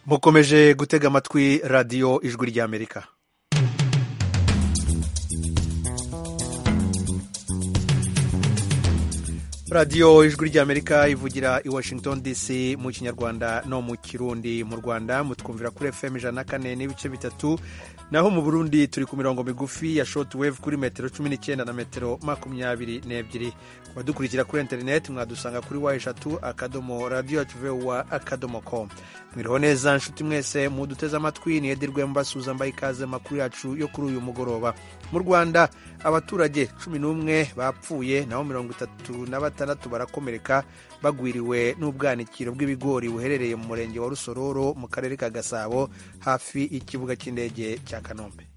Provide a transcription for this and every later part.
mukomeje gutega amatwi radiyo ijwi ry'amerika radiyo ijwi ry'amerika ivugira i washington dc mu kinyarwanda no mu kirundi mu rwanda mutwumvira kuri fm ijana na kane n'ibice bitatu naho mu burundi turi ku mirongo migufi ya shoti weve kuri metero cumi n'icyenda na metero makumyabiri n'ebyiri abadukurikira kuri interineti mwadusanga kuri wa eshatu akadomo radiyo tuve wa akadomo komu mwiriho neza nshuti mwese muduteze amatwi ni edirwe mbasuza mbaye ikaze makuru yacu yo kuri uyu mugoroba mu rwanda abaturage cumi n'umwe bapfuye naho mirongo itatu na batandatu barakomereka bagwiriwe n'ubwanikiro bw'ibigori buherereye mu murenge wa rusororo mu karere ka gasabo hafi y'ikibuga cy'indege cya kanombe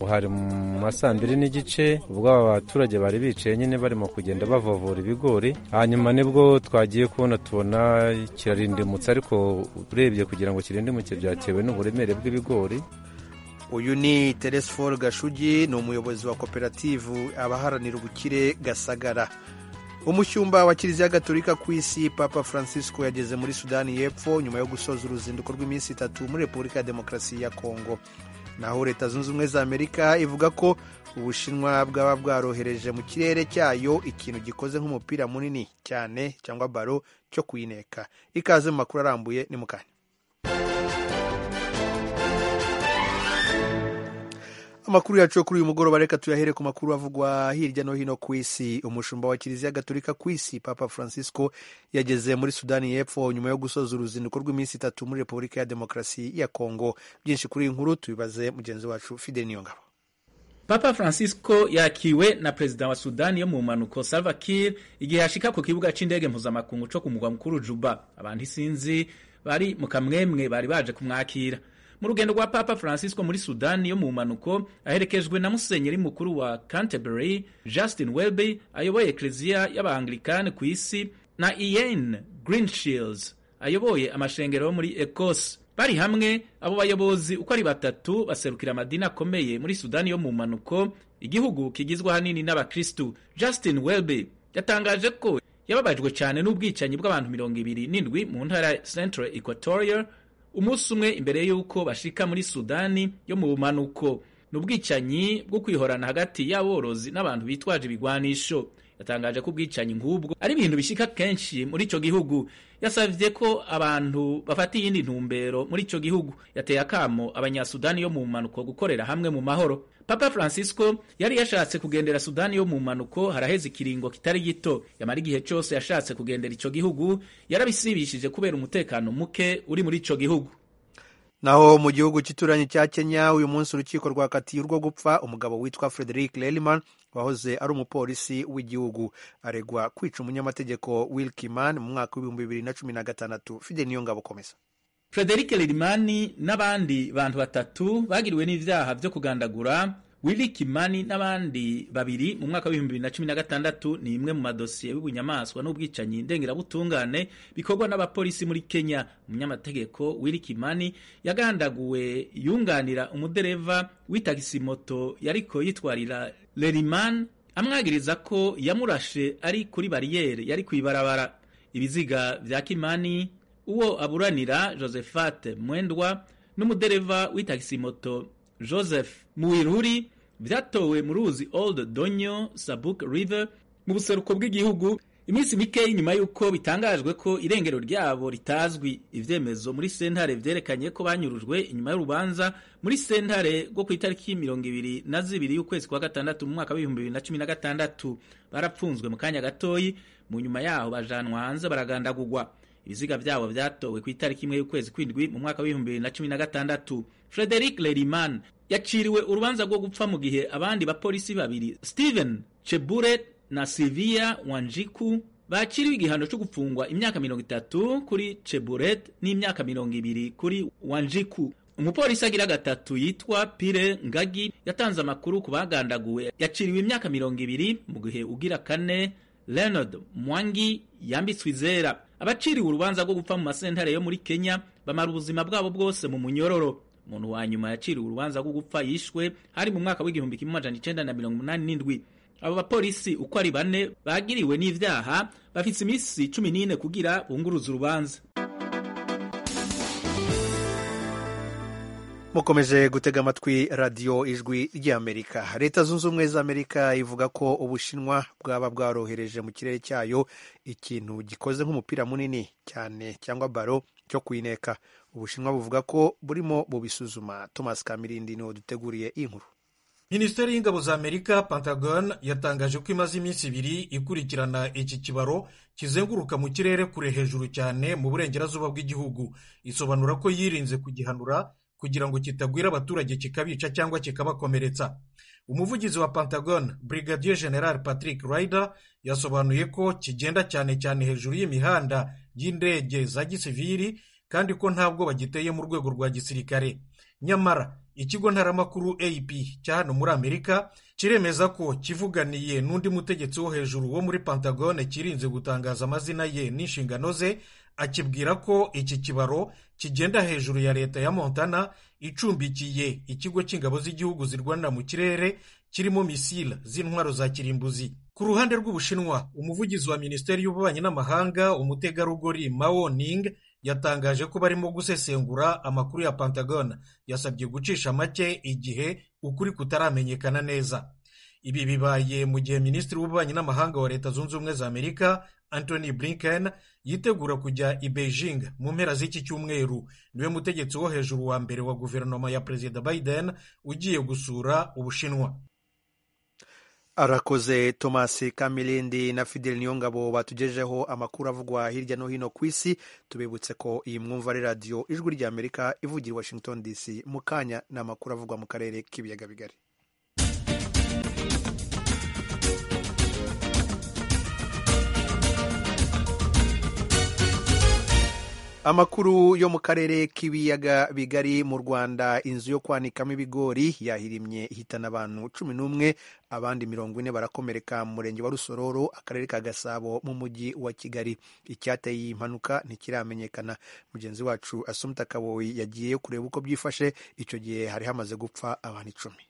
hari mu ma saa mbiri n'igice ubwo aba baturage bari bicaye nyine barimo kugenda bavovora ibigori hanyuma nibwo twagiye kubona tubona kirarindimutse ariko urebye kugira ngo kirindimutse byatewe n'uburemere bw'ibigori uyu ni teresiforo gashugi ni umuyobozi wa koperative abaharanira ubukire gasagara umushyumba wa kiliziya gaturika ku isi papa francisco yageze muri sudani y'epfo nyuma yo gusoza uruzinduko rw'iminsi itatu muri repubulika ya demokarasi ya kongo naho leta zunze ubumwe za amerika ivuga ko ubushinwa bwaba bwarohereje mu kirere cyayo ikintu gikoze nk'umupira munini cyane cyangwa baro cyo kuyineka ikaze mu makuru arambuye ni mu kanya amakuru yacu kuri uyu mugoroba reka tuyahere ku makuru avugwa hirya no hino ku isi umushumba wa kiliziya gaturika ku isi papa francisco yageze muri sudani y'epfo nyuma yo gusoza uruzinduko rw'iminsi itatu muri repubulika ya demokarasi ya kongo byinshi kuri iyi nkuru tubibaze mugenzi wacu fide niyongabo papa francisco yakiriwe na perezida wa sudani yo mu mpanuko salva kiir igihe yashika ku kibuga cy'indege mpuzamakungu cyo ku mugwa mukuru juba abantu isinzi bari mu kamwemwe bari baje kumwakira mu rugendo rwa papa francisco muri sudani yo mu mpanuko aherekejwe na musenyeri mukuru wa canterbury justin welby ayoboye eklezia y'abaanglikani ku isi na ian greenshields ayoboye amashengero yo muri ekose bari hamwe abo bayobozi uko ari batatu baserukira amadini akomeye muri sudani yo mu mpanuko igihugu kigizwe ahanini n'abakristu justin welby yatangaje ko yababajwe cyane n'ubwicanyi bw'abantu mirongo ibiri n'indwi mu ntara ya central equatoria umunsi umwe imbere y'uko bashika muri sudani yo mu bumanuko ni ubwicanyi bwo kwihorana hagati y'aborozi n'abantu bitwaje ibigwanisho yatangaje ko ubwicanyi nk'ubwo ari ibintu bishika kenshi muri icyo gihugu yasabye ko abantu bafata iyindi ntumbero muri icyo gihugu yateye akamo abanyasudani yo mu mpanuko gukorera hamwe mu mahoro papa francisco yari yashatse kugendera sudani yo mu mpanuko haraheze ikiringo kitari gito yamara igihe cyose yashatse kugendera icyo gihugu yarabisibishije kubera umutekano muke uri muri icyo gihugu naho mu gihugu cy'ituranyi cya kenya uyu munsi urukiko rwakatiye urwo gupfa umugabo witwa frederic leliman wahoze ari umupolisi w'igihugu aregwa kwica umunyamategeko wilkiman mu mwaka w'ibihumbi bibiri na cumi na gatandatu fide niyo ngabo komeza frederic lerimani n'abandi bantu batatu bagiriwe n'ibyaha byo kugandagura wili kimani n'abandi babiri mu mwaka w'ibihumbi bibiri na cumi na gatandatu ni imwe mu madosiye y'ubunyamaswa n'ubwicanyi ndengerabutungane bikorwa n'abapolisi muri kenya umunyamategeko wili kimani yagandaguwe yunganira umudereva w'itagisi-moto yariko yitwarira lerimani amwagiriza ko yamurashe ari kuri bariyeri yari ku ibarabara ibiziga bya kimani uwo aburanira josephate mwendwa n'umudereva w'itagisi-moto joseph muwiruri byatowe mu ruzi old donyo sabuk river mu buseruko bw'igihugu iminsi mikeya nyuma y'uko bitangajwe ko irengero ryabo ritazwi ibyemezo muri sentare byerekanye ko banyurujwe inyuma y'urubanza muri sentare rwo ku itariki mirongo ibiri na zibiri y'ukwezi kwa gatandatu mu mwaka w'ibihumbi bibiri na cumi na gatandatu barapfunzwe mu kanya gatoyi mu nyuma yaho bajanwa hanze baragandagurwa ibiziga byabo byatowe ku itariki imwe y'ukwezi kw'indwi mu mwaka w'ibihumbi bibiri na cumi na gatandatu frederic leriman yaciriwe urubanza rwo gupfa mu gihe abandi bapolisi babiri steven chebure na silvia wanjiku bakiriwe igihano cyo gupfungwa imyaka mirongo itatu kuri cheburet n'imyaka mirongo ibiri kuri wanjiku umupolisi agira gatatu yitwa pire ngagi yatanze amakuru ku bagandaguwe yaciriwe imyaka mirongo ibiri mu gihe ugira kane leonard mwangi yambitswe izera abaciriwe urubanza rwo gupfa mu masentare yo muri kenya bamara ubuzima bwabo bwose mu munyororo umuntu wa nyuma yaciriwe urubanza rwo gupfa yishwe hari mu mwaka w'igihumbi kimwe amajana icenda na mirongo umunani n'indwi abo bapolisi uko ari bane bagiriwe n'ivyaha bafise iminsi cumi n'ine kugira bunguruza urubanza mukomeje gutega amatwi radiyo ijwi ry'amerika leta zunze ubumwe za amerika ivuga ko ubushinwa bwaba bwarohereje mu kirere cyayo ikintu gikoze nk'umupira munini cyane cyangwa baro cyo kuyineka ubushinwa buvuga ko burimo bubisuzuma thomas kamirindi niwe duteguriye iyi nkuru minisiteri y'ingabo za amerika pentagon yatangaje ko imaze iminsi ibiri ikurikirana iki kibaro kizenguruka mu kirere kure hejuru cyane mu burengerazuba bw'igihugu isobanura ko yirinze kugihanura kugira ngo kitagwira abaturage kikabica cyangwa kikabakomeretsa umuvugizi wa pentagon brigadier general patrick ryder yasobanuye ko kigenda cyane cyane hejuru y'imihanda y'indege za gisiviri kandi ko ntabwo bagiteye mu rwego rwa gisirikare nyamara ikigo ntaramakuru ap cya hano muri amerika kiremeza ko kivuganiye n'undi mutegetsi wo hejuru wo muri pentagon kirinze gutangaza amazina ye n'inshingano ze akibwira ko iki kibaro kigenda hejuru ya leta ya montana icumbikiye ikigo cy'ingabo z'igihugu zirwanira mu kirere kirimo misile z'intwaro za kirimbuzi ku ruhande rw'ubushinwa umuvugizi wa minisiteri y'ububanyi n'amahanga umutegarugori mao ning yatangaje ko barimo gusesengura amakuru ya pentagon yasabye gucisha make igihe ukuri kutaramenyekana neza ibi bibaye mu gihe minisitiri w'ububanyi n'amahanga wa leta zunze ubumwe za amerika anthony blinken yitegura kujya i beijing mu mpera z'iki cyumweru niwe mutegetsi wo hejuru wa mbere wa guverinoma ya perezida biden ugiye gusura ubushinwa arakoze thomas kamilindi na fidel niyongabo batugejeho amakuru avugwa hirya no hino ku isi tubibutse ko iyi mwumva ari radiyo ijwi rya amerika ivugira i washington dc mu kanya ni amakuru avugwa mu karere k'ibiyaga bigari amakuru yo mu karere k'ibiyaga bigari mu rwanda inzu yo kwanikamo ibigori yahirimye ihitana abantu cumi n'umwe abandi mirongo ine barakomereka mu murenge wa rusororo akarere ka gasabo mu mujyi wa kigali icyateye iyi mpanuka ntikiramenyekana mugenzi wacu asumta kaboyi yagiyeyo kureba uko byifashe icyo gihe hari hamaze gupfa abantu icumi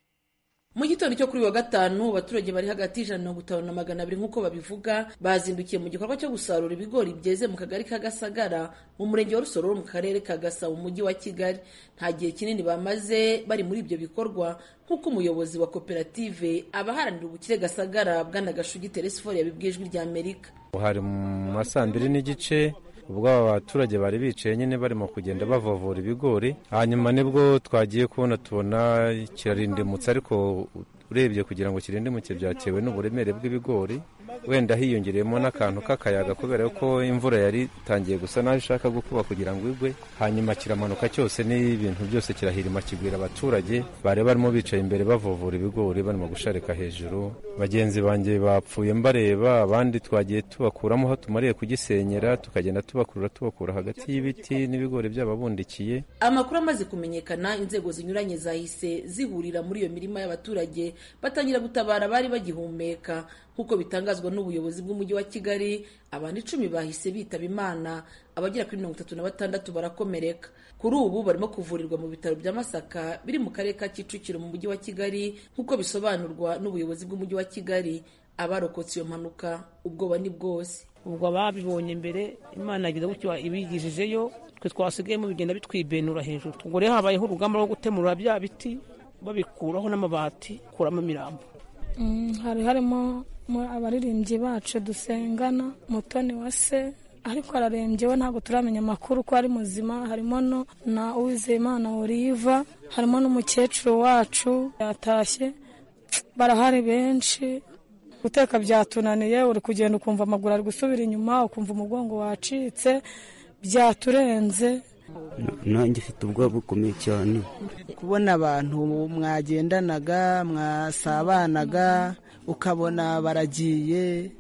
mu gitondo cyo kuri wa gatanu abaturage bari hagati y'ijana mirongo itanu na magana abiri nk'uko babivuga bazindukiye mu gikorwa cyo gusarura ibigori byeze mu kagari ka gasagara mu murenge wa rusororo mu karere ka gasabo mu mujyi wa kigali nta gihe kinini bamaze bari muri ibyo bikorwa nk'uko umuyobozi wa koperative abaharanira ubukire gasagara bwana gashugi teresifori yabibwiye ijwi rya amerika hari mu masaa mbiri n'igice ubwo aba baturage bari bicaye nyine barimo kugenda bavovora ibigori hanyuma nibwo twagiye kubona tubona kirarindimutse ariko urebye kugira ngo kirindimutse byatewe n'uburemere bw'ibigori wenda hiyongereyemo n'akantu k'akayaga kubera ko imvura yari itangiye gusa naho ishaka gukuba kugira ngo igwe hanyuma kiramanuka cyose n'ibintu byose kirahirima kigwira abaturage bari barimo bicaye imbere bavovura ibigori barimo gusharika hejuru bagenzi banjye bapfuye mbareba abandi twagiye tubakuramo aho tumariye kugisenyera tukagenda tubakurura tubakura hagati y'ibiti n'ibigori by'ababundikiye amakuru amaze kumenyekana inzego zinyuranye zahise zihurira muri iyo mirima y'abaturage batangira gutabara abari bagihumeka nk'uko bitangazwa n'ubuyobozi bw'umujyi wa kigali abantu icumi bahise bitaba imana abagera kuri mirongo itatu na batandatu barakomereka kuri ubu barimo kuvurirwa mu bitaro bya masaka biri mu karere ka kicukiro mu mujyi wa kigali nk'uko bisobanurwa n'ubuyobozi bw'umujyi wa kigali abarokotse iyo mpanuka ubwoba ni bwose ubwo babibonye mbere imana yagize gutyo ibigijejeyo twe twasigayemo bigenda bitwibenura hejuru ubwo rero habayeho urugamba rwo gutemura bya biti babikuraho n'amabati kuramo imirambo hari harimo abaririmbyi bacu dusengana mutoni wa se ariko ararembye we ntabwo turamenya amakuru ko ari muzima harimo na uwizeyimana oliva harimo n'umukecuru wacu yatashye barahari benshi guteka byatunaniye uri kugenda ukumva amaguru ari gusubira inyuma ukumva umugongo wacitse byaturenze nanjye ufite ubwoba bukomeye cyane kubona abantu mwagendanaga mwasabanaga ukabona baragiye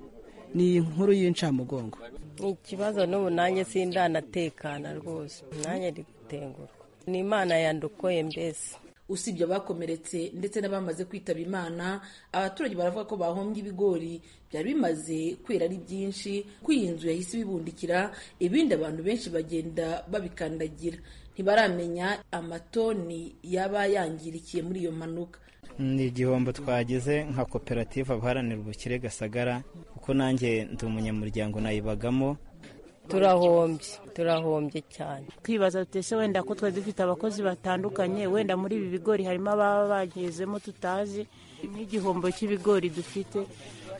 ni inkuru y'incamugongo ni ikibazo n'ubu nanjye sindanatekana rwose nanjye ari gutengurwa ni imana yandukoye mbese usibye abakomeretse ndetse n'abamaze kwitaba imana abaturage baravuga ko bahombye ibigori byari bimaze kwera ari byinshi ko iyi nzu yahise ibibundikira ibindi abantu benshi bagenda babikandagira ntibaramenya amatoni yaba yangirikiye muri iyo mpanuka ni igihombo twagize nka koperative abaharanira ubukire gasagara kuko nanjye ndi umunyamuryango nayibagamo turahombye turahombye cyane twibaza tutese wenda ko twari dufite abakozi batandukanye wenda muri ibi bigori harimo ababa bagezemo tutazi nk'igihombo cy'ibigori dufite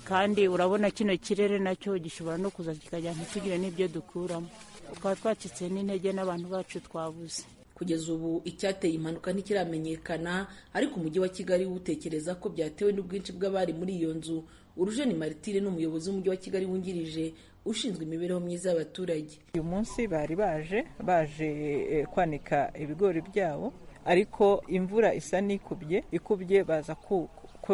kandi urabona kino kirere nacyo gishobora no kuza kikajya ntitugire n'ibyo dukuramo twaba twacitse n'intege n'abantu bacu twabuze kugeza ubu icyateye impanuka ntikiramenyekana ariko umujyi wa kigali utekereza ko byatewe n'ubwinshi bw'abari muri iyo nzu urujeni maritire ni umuyobozi w'umujyi wa kigali wungirije ushinzwe imibereho myiza y'abaturage uyu munsi bari baje baje kwanika ibigori byabo ariko imvura isa n'ikubye ikubye baza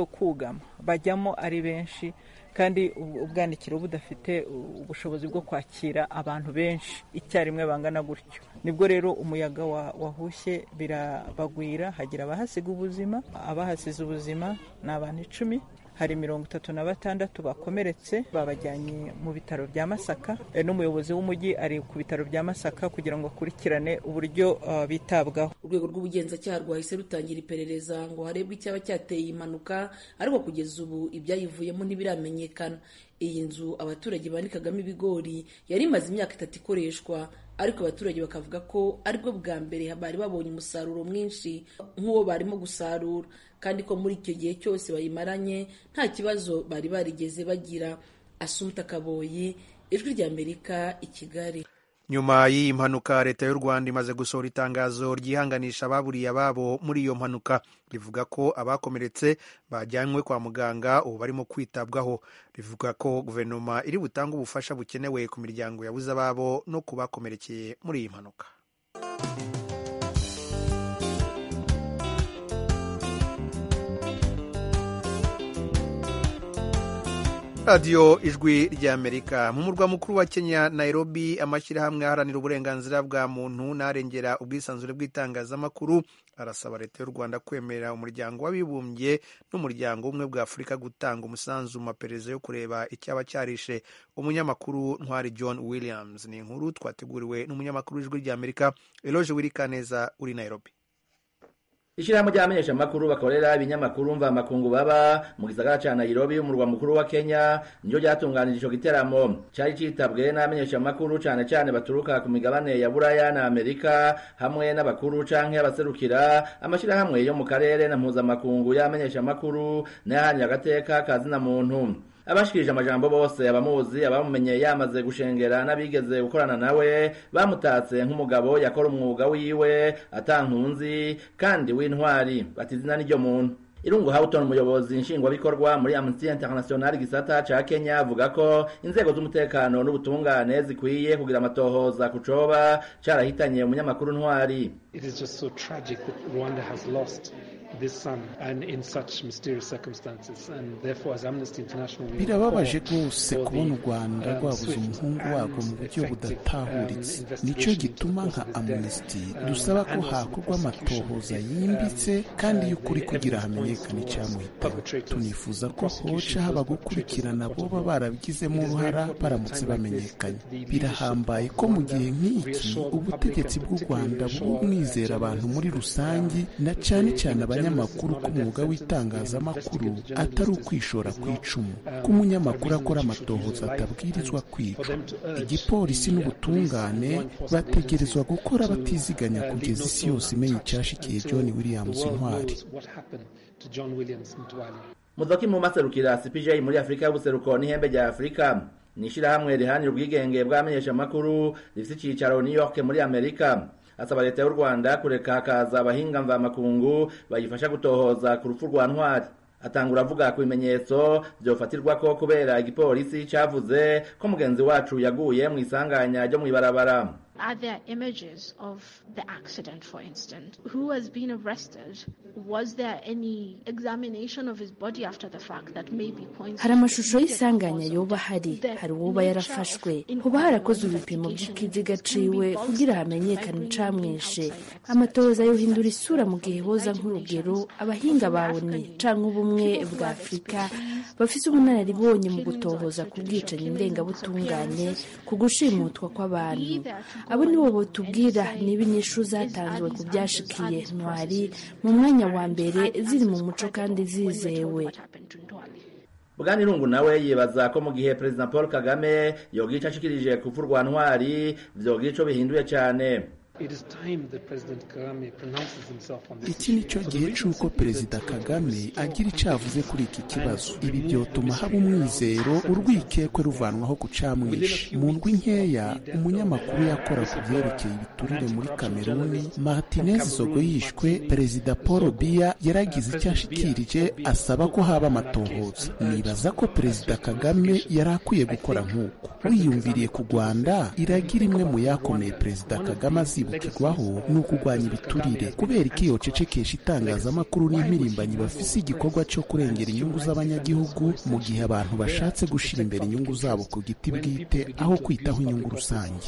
kugama bajyamo ari benshi kandi ubwanikiro budafite ubushobozi bwo kwakira abantu benshi icyarimwe bangana gutyo nibwo rero umuyaga wahushye birabagwira hagira abahasiga ubuzima abahasize ubuzima ni abantu icumi hari mirongo itatu na batandatu bakomeretse babajyanye mu bitaro bya masaka n'umuyobozi w'umujyi ari ku bitaro bya masaka kugira ngo akurikirane uburyo bitabwaho urwego rw'ubugenzacyaha rwahise rutangira iperereza ngo harebwe icyaba cyateye impanuka ariko kugeza ubu ibyayivuyemo ntibiramenyekana iyi nzu abaturage banikagamo ibigori yari imaze imyaka itatu ikoreshwa ariko abaturage bakavuga ko aribwo bwa mbere bari babonye umusaruro mwinshi nk'uwo barimo gusarura kandi ko muri icyo gihe cyose bayimaranye nta kibazo bari barigeze bagira asumta kaboyi ijwi ry'amerika i kigali nyuma y'iyi mpanuka leta y'u rwanda imaze gusohora itangazo ryihanganisha ababuriye ababo muri iyo mpanuka rivuga ko abakomeretse bajyanywe kwa muganga ubu barimo kwitabwaho rivuga ko guverinoma iri butange ubufasha bukenewe ku miryango yabuze ababo no ku bakomerekeye muri iyi mpanuka radiyo ijwi ry'amerika mu murwa mukuru wa kenya nairobi amashyirahamwe aharanira uburenganzira bwa muntu n'arengera ubwisanzure bw'itangazamakuru arasaba leta y'u rwanda kwemerera umuryango w'abibumbye n'umuryango w'ubumwe bwa afurika gutanga umusanzu mu maperereza yo kureba icyaba cyarishe umunyamakuru ntwari john williams ni inkuru twateguriwe n'umunyamakuru w'ijwi ry'amerika eloge wirikaneza uri nairobi ishyirahamwe ry'abamenyeshamakuru bakorera ibinyamakuru mvamakungu baba mu gisagara ca nairobi umurwa mukuru wa kenya niyo ryatunganije ico giteramo cari citabwe n'abamenyeshamakuru cane cane baturuka ku migabane ya buraya na amerika hamwe n'abakuru canke abaserukira amashirahamwe yo mu karere na mpuzamakungu y'abamenyeshamakuru n'ayahanira agateka ka zina muntu abashikirije amajambo bose abamuzi abamumenye yamaze gushengera n'abigeze gukorana nawe bamutatse nk'umugabo yakora umwuga wiwe atankunzi kandi w'intwari bati izina n'iryo muntu irungu hawuton umuyobozi nshingwabikorwa muri amnesty international gisata ca kenya avuga ko inzego z'umutekano n'ubutungane zikwiye kugira amatohoza ku coba carahitanye umunyamakuru ntwari It is just so tragic that Rwanda has lost birababaje rwose kubona u rwanda rwabuze umuhungu warwo mu buryo budatahuritse nicyo gituma nka amnesty dusaba ko hakorwa amatohoza yimbitse kandi y'ukuri kugira hamenyekane icyamuhitamo tunifuza ko hoca haba gukurikirana boba barabigizemo uruhara baramutse bamenyekanye birahambaye ko mu gihe nk'iki ubutegetsi bw'u rwanda buba bwizera abantu muri rusange na cyane cyane abanya amakuru ko umwuga w'itangazamakuru atari ukwishora ku icumu ko umunyamakuru akora amatohoza atabwirizwa kwica igipolisi n'ubutungane bategerezwa gukora batiziganya kugeza isi yose imenya icyashikiye john williams intwari muzoki mu maserukira cpj muri afurika y'ubuseruko n'ihembe rya afurika ni ishyirahamwe rihanira ubwigenge bw'abamenyeshamakuru rifite icyicaro new york muri amerika asaba leta y'u rwanda kureka hakaza abahinga mvamakungu bayifasha gutohoza ku rupfu rwa ntwari atangura avuga ku bimenyetso byofatirwa ko kubera igipolisi cyavuze ko mugenzi wacu yaguye mu isanganya ryo mu ibarabara Are there images of the accident, for instance? Who has been arrested? Was there any examination of his body after the fact that maybe points hari amashusho y'isanganya yoba hari hari uwoba yarafashwe hoba harakozwe ibipimo by'ikiziga ciwe kugira hamenyekane icamwishe amatohoza yohindura isura mu gihe boza nk'urugero abahinga bawoni canke ubumwe bwa afurika bafise ubunararibonye mu gutohoza ku bwicanyi ndengabutungane ku gushimutwa kw'abantu abo nibo batubwira niba inyishu zatanzwe ku byashikiye ntwari mu mwanya wa mbere ziri mu muco kandi zizewe bwanirungu nawe yibaza ko mu gihe perezida paul kagame yogica ashikirije kuvurwa ntwari vyogira ico bihinduye cane iki ni cyo gihe cy'uko perezida kagame agira icyo avuze kuri iki kibazo ibi byotuma haba umwizero urwikekwe ruvanwaho ku camwishi mu ndwi nkeya umunyamakuru yakora ku byerekeye ibiturire muri kameruni martinez zogo yishwe perezida paul biya yaragize icyo ashikirije asaba ko haba amatohoza nibaza ko perezida kagame yari akwiye gukora nk'uko wiyumviriye ku rwanda iragira imwe mu yakomeye perezida kagame aziba kwibukirwaho ni ukurwanya ibiturire kubera iki yocecekesha itangazamakuru n'impirimbanyi bafise igikorwa cyo kurengera inyungu z'abanyagihugu mu gihe abantu bashatse gushira imbere inyungu zabo ku giti bwite aho kwitaho inyungu rusange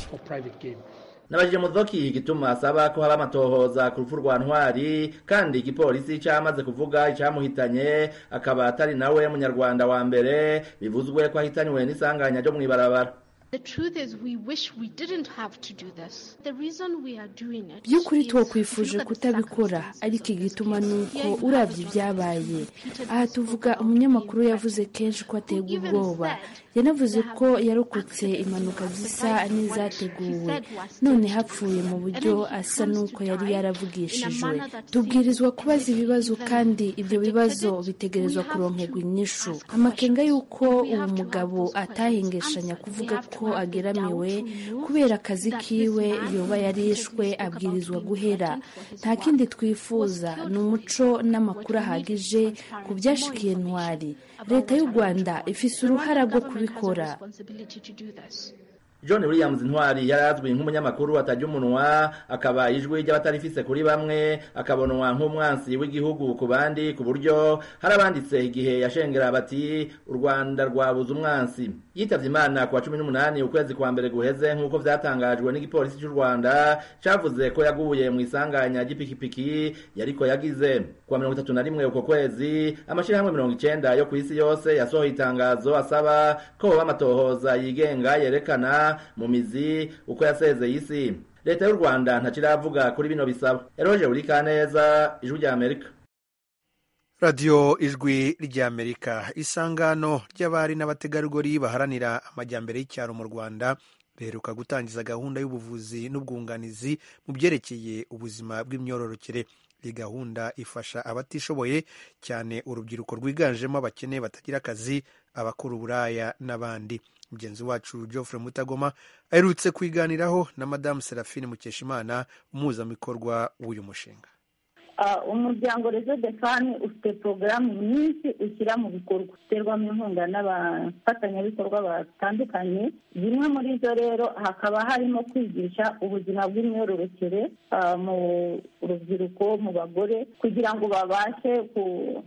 nabajije mudoki igituma asaba ko haba amatohoza ku rupfu rwa ntwari kandi igipolisi cyamaze kuvuga icyamuhitanye akaba atari nawe munyarwanda wa mbere bivuzwe ko ahitanywe n'isanganya ryo mu ibarabara The truth is, we wish we didn't have to do this. The reason we are doing it. by'ukuri twakwifuje kutabikora ariko igituma ni uko urabye ibyabaye aha tuvuga umunyamakuru yavuze kenshi ko aterwa ubwoba yanavuze ko yarokotse impanuka zisa n'izateguwe none hapfuye mu buryo asa n'uko yari yaravugishijwe tubwirizwa kubaza ibibazo kandi ibyo bibazo bitegerezwa kuronkerwa inyishu amakenga y'uko uwo mugabo atahengeshanya kuvuga ko ageramiwe kubera akazi kiwe yoba yarishwe abwirizwa guhera nta kindi twifuza ni umuco n'amakuru ahagije ku byashikiye ntwari leta y'u rwanda ifise uruhara rwo kubikora John Williams Ntwari yari azwi nk'umunyamakuru atajya umunwa akaba ijwi ry'abatarifise kuri bamwe akabonwa nk'umwansi w'igihugu ku bandi ku buryo hari abanditse igihe yashengera bati u Rwanda rwabuze umwansi yitavye imana ku wa cumi n'umunani ukwezi kwa mbere guheze nk'uko vyatangajwe n'igipolisi cy'u Rwanda cavuze ko yaguye mu isanganya ry'ipikipiki yariko yagize ku wa mirongo itatu na rimwe uko kwezi amashirahamwe mirongo icenda yo ku isi yose yasohoye itangazo asaba ko hoba amatohoza yigenga yerekana mu mizi uko yasezeye isi leta y'u rwanda ntakiravuga kuri bino bisaba eroje burika neza ijwi ry'amerika radiyo ijwi ry'amerika isangano ry'abari n'abategarugori baharanira amajyambere y'icyaro mu rwanda riheruka gutangiza gahunda y'ubuvuzi n'ubwunganizi mu byerekeye ubuzima bw'imyororokere iyi gahunda ifasha abatishoboye cyane urubyiruko rwiganjemo abakene batagira akazi abakora uburaya n'abandi mugenzi wacu Geoffrey mutagoma aherutse kwiganiraho na madamu serafine mukeshimana umuzamikorwa w'uyu mushinga umuryango rezo defani ufite porogaramu nyinshi ushyira mu bikorwa uterwamo inkunga n'abafatanyabikorwa batandukanye zimwe muri zo rero hakaba harimo kwigisha ubuzima bw'imyororokere mu rubyiruko mu bagore kugira ngo babashe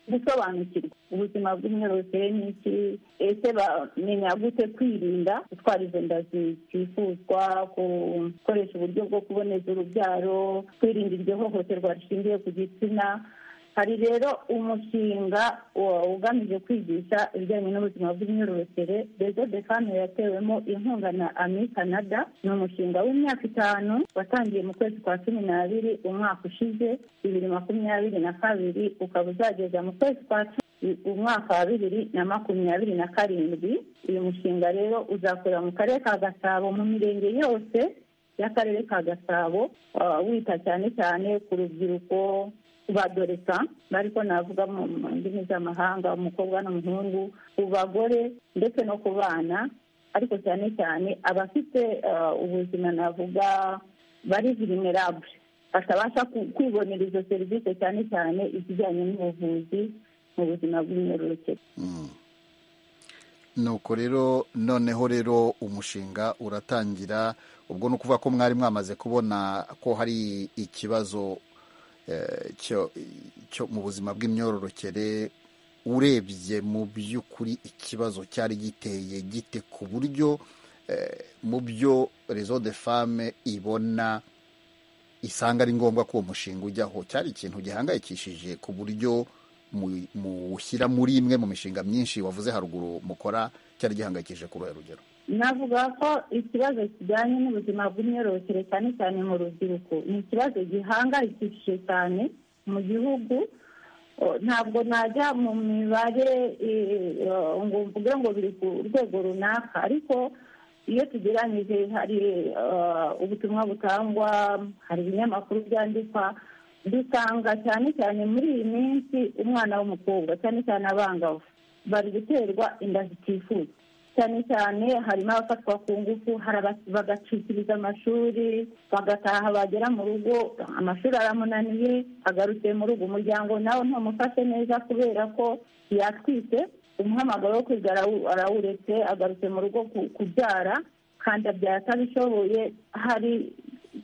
gusobanukirwa ubuzima bw'imyororokere n'iki ese bamenya gute kwirinda gutwara izo nda zitifuzwa gukoresha uburyo bwo kuboneza urubyaro kwirinda iryo hohoterwa rishingiye ku gitsina hari rero umushinga ugamije kwigisha ibijyanye n'ubuzima bw'imyororokere rezo de fano yatewemo inkunga na ami canada ni umushinga w'imyaka itanu watangiye mu kwezi kwa cumi n'abiri umwaka ushize bibiri makumyabiri na kabiri ukaba uzageza mu kwezi kwa cumi umwaka wa bibiri na makumyabiri na karindwi uyu mushinga rero uzakorera mu karere ka gasabo mu mirenge yose y'akarere ka gasabo wita cyane cyane ku rubyiruko badoresa ariko navuga mu ndimi z'amahanga umukobwa n'umuhungu ku bagore ndetse no ku bana ariko cyane cyane abafite ubuzima navuga bari vulnerable batabasha kwibonera izo serivisi cyane cyane izijyanye n'ubuvuzi mu buzima bw'imyororokere nuko rero noneho rero umushinga uratangira ubwo ni ukuvuga ko mwari mwamaze kubona ko hari ikibazo cyo mu buzima bw'imyororokere urebye mu by'ukuri ikibazo cyari giteye gite ku buryo mu byo rezo de fame ibona isanga ari ngombwa ko uwo mushinga ujyaho cyari ikintu gihangayikishije ku buryo muwushyira muri imwe mu mishinga myinshi wavuze haruguru mukora cyari gihangayikishije ku ruhe rugero navuga ko ikibazo kijyanye n'ubuzima bw'imyororokere cyane cyane mu rubyiruko ni ikibazo gihangayikishije cyane mu gihugu ntabwo najya mu mibare ngo mvuge ngo biri ku rwego runaka ariko iyo tugeranyije hari ubutumwa butangwa hari ibinyamakuru byandikwa dusanga cyane cyane muri iyi minsi umwana w'umukobwa cyane cyane abangavu bari guterwa inda zitifuza cyane cyane harimo abafatwa ku ngufu hari bagacikiriza amashuri bagataha bagera mu rugo amashuri aramunaniye agarutse mu rugo umuryango nawe ntumufate neza kubera ko yatwite umuhamagaro wo kwiga arawuretse agarutse mu rugo kubyara kandi abyara atabishoboye hari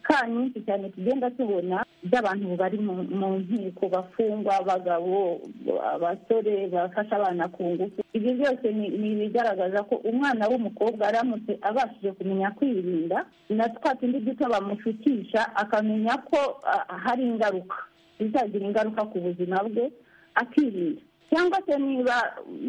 ka nyinshi cyane tugenda tubona by'abantu bari mu nkiko bafungwa abagabo abasore bafasha abana ku ngufu ibyo byose ni ibigaragaza ko umwana w'umukobwa aramutse abashije kumenya kwirinda na twa tundi duto bamushukisha akamenya ko hari ingaruka bizagira ingaruka ku buzima bwe akirinda cyangwa se niba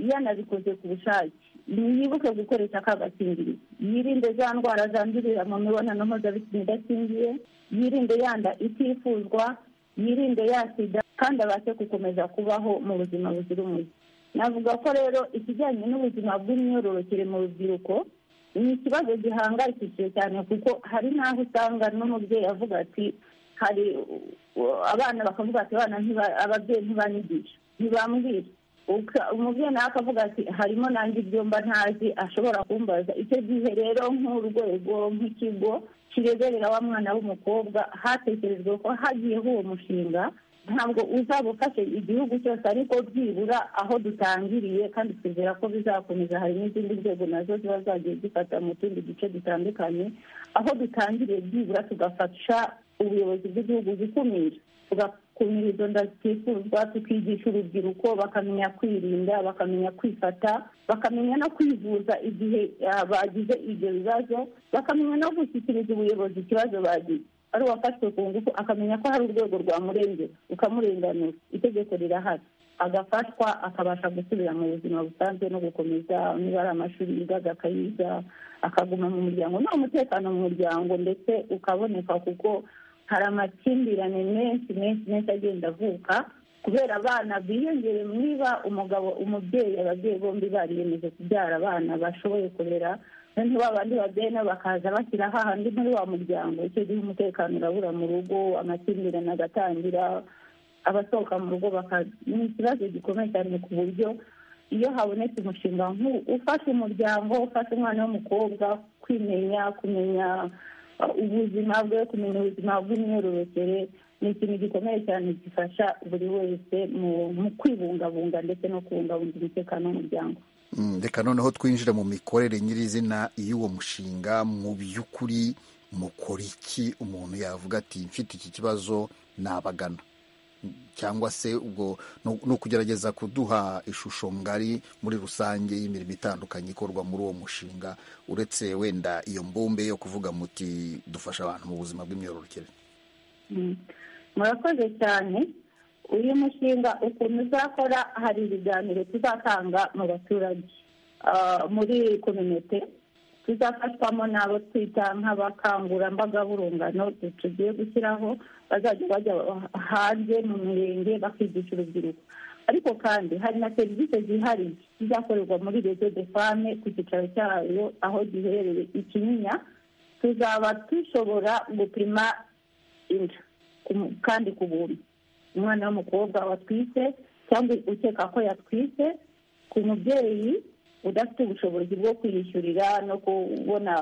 yanabikoze ku bushake ntiyibuke gukoresha aka gakingirizo yirinde za ndwara zandurira mu mibonano mpuzabitsina idakingiye yirinde yanda itifuzwa yirinde yasida kandi abashe gukomeza kubaho mu buzima buzira umuze navuga ko rero ikijyanye n'ubuzima bw'imyororokere mu rubyiruko ni ikibazo gihangayikishije cyane kuko hari n'aho usanga n'umubyeyi avuga ati hari abana bakavuga ati abana ababyeyi ntibanyigisha ntibambwira umubyeyi nawe akavuga ati harimo nanjye ibyumba ntazi ashobora kumbaza icyo gihe rero nk'urwego nk'ikigo kireberera wa mwana w'umukobwa hatekerejwe ko hagiyeho uwo mushinga ntabwo uzaba ufashe igihugu cyose ariko byibura aho dutangiriye kandi twizera ko bizakomeza hari n'izindi nzego nazo ziba zagiye zifata mu tundi duce dutandukanye aho dutangiriye byibura tugafasha ubuyobozi bw'igihugu gukumira tugakumira izo nda zitifuzwa tukigisha urubyiruko bakamenya kwirinda bakamenya kwifata bakamenya no kwivuza igihe bagize ibyo bibazo bakamenya no gushyikiriza ubuyobozi ikibazo bagize ari uwafashwe ku ngufu akamenya ko hari urwego rwamurengera ukamurenganura itegeko rirahari agafashwa akabasha gusubira mu buzima busanzwe no gukomeza niba ari amashuri yigaga akayiga akaguma mu muryango ni umutekano mu muryango ndetse ukaboneka kuko hari amakimbirane menshi menshi menshi agenda avuka kubera abana biyongereye niba umugabo umubyeyi ababyeyi bombi bariyemeje kubyara abana bashoboye kurera noneho ba bandi babyeyi nabo bakaza bashyira hahandi muri wa muryango icyo gihe umutekano urabura mu rugo amakimbirane agatangira abasohoka mu rugo ni ikibazo gikomeye cyane ku buryo iyo habonetse umushinga ufasha umuryango ufasha umwana w'umukobwa kwimenya kumenya ubuzima bwe kumenya ubuzima bw'imyororokere ni ikintu gikomeye cyane gifasha buri wese mu kwibungabunga ndetse no kubungabunga umutekano w'umuryango reka noneho twinjire mu mikorere nyirizina y'uwo mushinga mu by'ukuri mukora iki umuntu yavuga ati mfite iki kibazo nabagana cyangwa se ubwo ni ukugerageza kuduha ishusho ngari muri rusange y'imirimo itandukanye ikorwa muri uwo mushinga uretse wenda iyo mbumbe yo kuvuga muti dufasha abantu mu buzima bw'imyororokere murakoze cyane uyu mushinga ukuntu uzakora hari ibiganiro tuzatanga mu baturage muri kominote tuzafashwamo n'abo twita nk'abakangurambaga b'urungano tugiye gushyiraho bazajya bajya hanze mu mirenge bakigisha urubyiruko ariko kandi hari na serivisi zihariye zizakorerwa muri rezo de fame ku cyicaro cyayo aho giherereye ikinyinya tuzaba dushobora gupima inda kandi ku buntu umwana w'umukobwa watwite cyangwa ukeka ko yatwite ku mubyeyi udafite ubushobozi bwo kwiyishyurira no kubona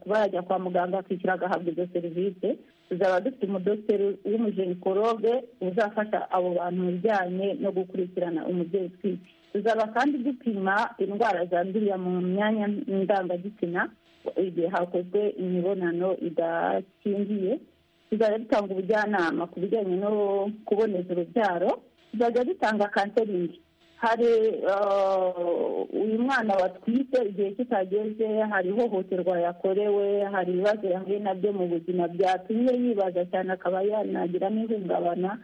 kuba yajya kwa muganga akishyura agahabwa izo serivisi tuzaba dufite umudogiteri w'umujenikologe uzafasha abo bantu mu bijyanye no gukurikirana umubyeyi utwite tuzaba kandi dupima indwara zandurira mu myanya ndangagitsina igihe hakozwe imibonano idakingiye tuzajya dutanga ubujyanama ku bijyanye no kuboneza urubyaro tuzajya dutanga kanseringi hari uyu mwana watwite igihe kitageze hari ihohoterwa yakorewe hari ibibazo yahuye nabyo mu buzima byatumye yibaza cyane akaba yanagiramo ihungabana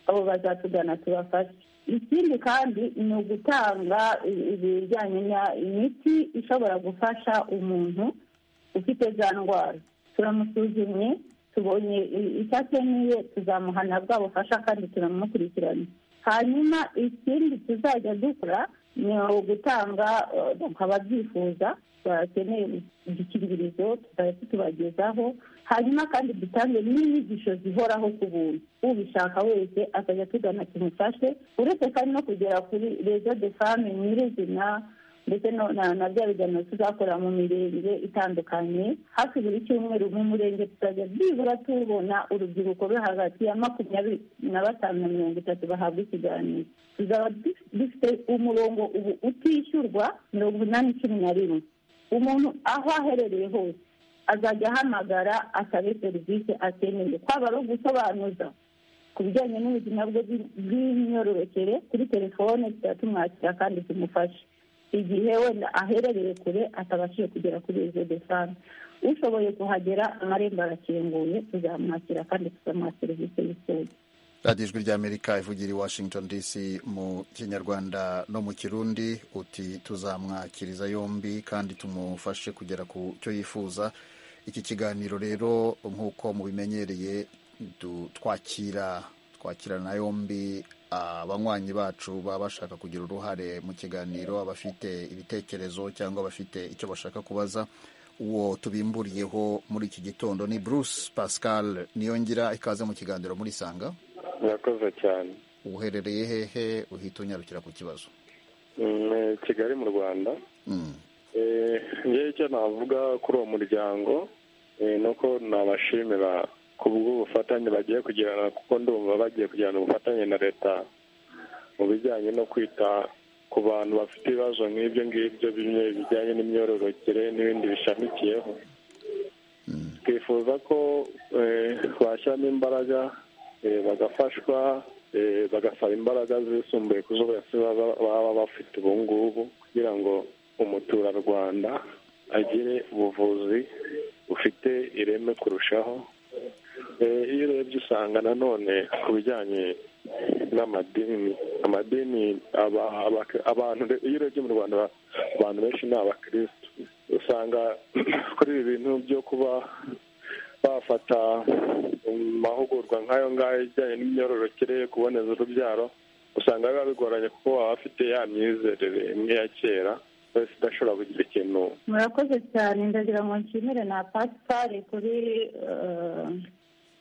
abo bazatugana tubafashe ikindi kandi ni ugutanga ibijyanye imiti ishobora gufasha umuntu ufite za ndwara turamusuzumye tubonye icyakeneye tuzamuhana bwa bufasha kandi tunamumukurikirana hanyuma ikindi tuzajya dukora ni ugutanga ababyifuza bakeneye udukingirizo tuzajya tutubagezaho hanyuma kandi dutange n'inyigisho zihoraho ku buntu ubishaka wese akajya atugana tumufashe uretse kandi no kugera kuri rezo de fame nyirizina ndetse na bya biganiro tuzakora mu mirenge itandukanye hafi buri cyumweru mu murenge tuzajya byibura tubona urubyiruko ruri hagati ya makumyabiri na batanu na mirongo itatu bahabwa ikiganiro tuzaba dufite umurongo ubu utishyurwa mirongo inani cumi na rimwe umuntu aho aherereye hose azajya ahamagara asabe serivisi akeneye kwaba ari ugusobanuza ku bijyanye n'ubuzima bwe bw'imyororokere kuri telefone tuzajya tumwakira kandi tumufashe igihe wenda aherereye kure atabashije kugera kuri izo desante ushoboye kuhagera amarembo arakinguye tuzamwakira kandi tuzamuha serivisi y'isoza radiyo ijwi ry'amerika ivugira i washington dc mu kinyarwanda no mu kirundi uti tuzamwakiriza yombi kandi tumufashe kugera ku cyo yifuza iki kiganiro rero nk'uko mubimenyereye twakira twakirana yombi abanywanyi bacu baba bashaka kugira uruhare mu kiganiro abafite ibitekerezo cyangwa abafite icyo bashaka kubaza uwo tubimburiyeho muri iki gitondo ni bruce pascal niyongira ikaze mu kiganiro muri sanga murakoze cyane uherereye hehe uhita unyarukira ku kibazo kigali mu rwanda ngewe icyo navuga kuri uwo muryango ni uko nabashimira ku bw'ubufatanye bagiye kugirana kuko ndumva bagiye kugirana ubufatanye na leta mu bijyanye no kwita ku bantu bafite ibibazo nk'ibyo ngibyo bimwe bijyanye n'imyororokere n'ibindi bishamikiyeho twifuza ko bashyiramo imbaraga bagafashwa bagasaba imbaraga zisumbuye ku zo baba bafite ubu ngubu kugira ngo umuturarwanda agire ubuvuzi bufite ireme kurushaho iyo urebye usanga nanone ku bijyanye n'amadini amadini abantu iyo urebye mu rwanda abantu benshi ni abakirisitu usanga kuri ibi bintu byo kuba bafata amahugurwa nk'ayo ngayo ijyanye n'imyororokere kuboneza urubyaro usanga biba bigoranye kuko waba afite ya myizerere imwe ya kera wese udashobora kugira ikintu murakoze cyane ndagira ngo nshimire na pasipari kuri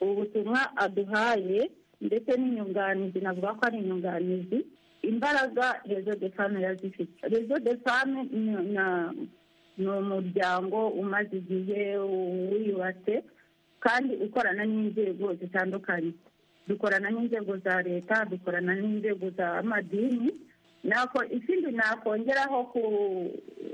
ubu butumwa aduhaye ndetse n'inyunganizi navuga ko ari inyunganizi imbaraga rezo de fame irazifite rezo de fame ni umuryango umaze igihe wiyubatse kandi ukorana n'inzego zitandukanye dukorana n'inzego za leta dukorana n'inzego z'amadini ikindi nakongeraho ku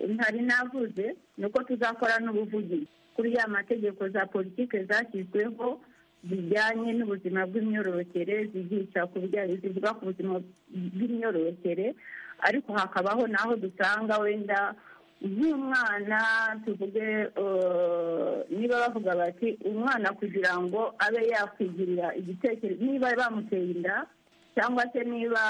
ntari navuze ni uko tuzakora n'ubuvugizi kuri ya mategeko za politiki zashyizweho zijyanye n'ubuzima bw'imyororokere zigica ku bijyanye zivuga ku buzima bw'imyororokere ariko hakabaho n'aho dusanga wenda nk'umwana tuvuge niba bavuga bati umwana kugira ngo abe yakwigirira igitekerezo niba bamuteye inda cyangwa se niba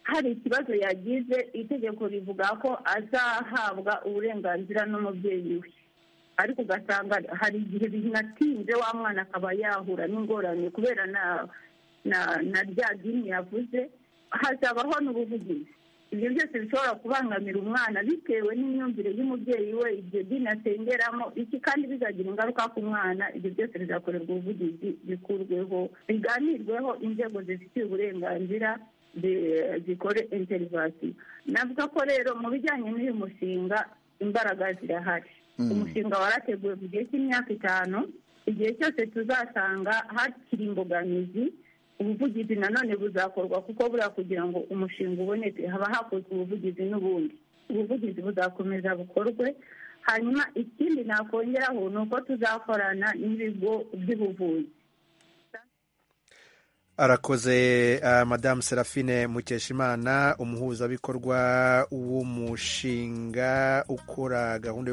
hari ikibazo yagize itegeko rivuga ko azahabwa uburenganzira n'umubyeyi we ariko ugasanga hari igihe binatinze wa mwana akaba yahura n'ingorane kubera na rya dini yavuze hazabaho n'ubuvugizi ibyo byose bishobora kubangamira umwana bitewe n'imyumvire y'umubyeyi we ibyo dini asengeramo iki kandi bizagira ingaruka ku mwana ibyo byose bizakorerwa ubuvugizi bikurweho biganirweho inzego zifitiye uburenganzira zikore interivasiyo navuga ko rero mu bijyanye n'uyu mushinga imbaraga zirahari umushinga warateguwe mu gihe cy'imyaka itanu igihe cyose tuzasanga hakiri imbogamizi ubuvugizi nanone buzakorwa kuko buriya kugira ngo umushinga uboneke haba hakozwe ubuvugizi n'ubundi ubuvugizi buzakomeza bukorwe hanyuma ikindi nakongeraho ni uko tuzakorana n'ibigo by'ubuvuzi arakoze madamu serafine mukeshimana umuhuzabikorwa w'umushinga ukora gahunda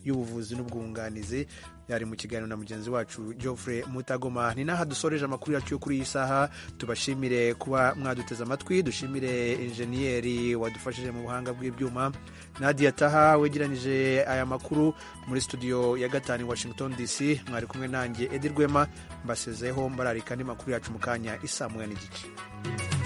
y'ubuvuzi n'ubwunganizi yari mu kiganiro na mugenzi wacu geoffrey mutagoma ni n'aha dusoreje amakuru yacu yo kuri iyi saha tubashimire kuba mwaduteze amatwi dushimire injeniyeri wadufashije mu buhanga bw'ibyuma nadia taha wegeranyije aya makuru muri studio ya gatanu i washington dc mwari kumwe nanjye edi rwema mbasezeho mbararika andi makuru yacu mu kanya isaa moya n'igice